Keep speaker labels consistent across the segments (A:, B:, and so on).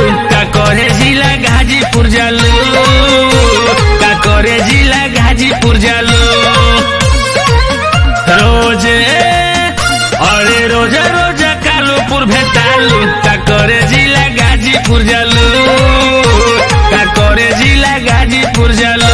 A: का करे जिला गाजीपुर जालू का करे जिला गाजीपुर जालू रोजे अरे रोजा रोजा कालूपुर भेटालू का करे जिला गाजीपुर जालू का करे जिला गाजीपुर जालू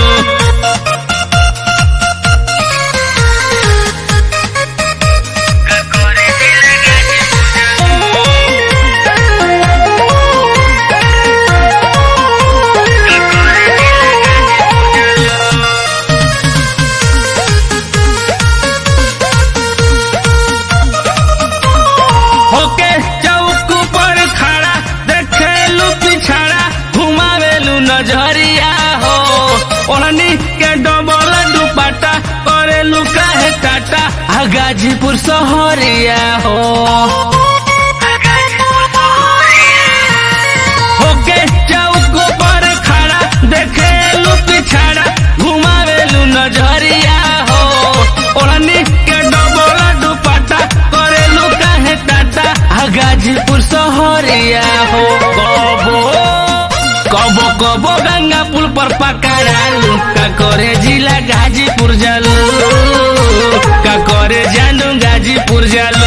A: होके चौक पर खड़ा देखेलू पिछड़ा घुमावेलू नजरिया हो ओढ़नी के डबल दुपट्टा करेलू काहे टाटा आ गाजीपुर शहरिया हो होके चौक पर खड़ा देखेलू पिछड़ा घुमावेलू नजरिया हो ओढ़नी के डबल दुपट्टा करेलू काहे टाटा आ गाजीपुर शहरिया हो कबो कबो कबो गंगा पुल पर पकड़ालू का करे जिला गाजीपुर जालू का करे जानू गाजीपुर जालू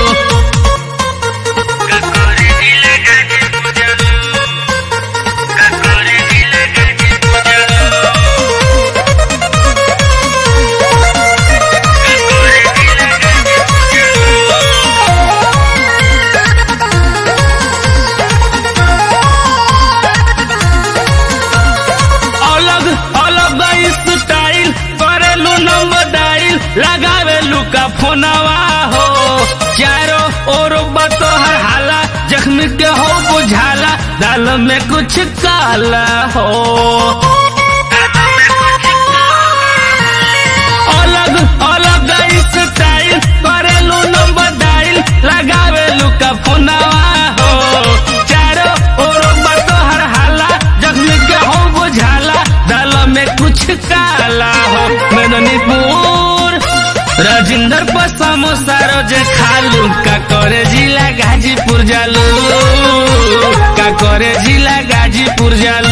A: अलग अलग स्टाइल करेलू नंबर डाइल लगावेलू का फोनवा हो चारों ओर बतोहर हाला जख्मी के हो बुझाला दाल में कुछ काला हो अलग अलग स्टाइल करेलू नंबर डाइल लगावेलू का फोनवा हो चारों ओर बतोहर हाला जख्मी के हो बुझाला दाल में कुछ काला हो मेदनीपुर राजिंदर पर समोसा रोजे खालू का करे जिला गाजीपुर जालू का करे जिला गाजीपुर जालू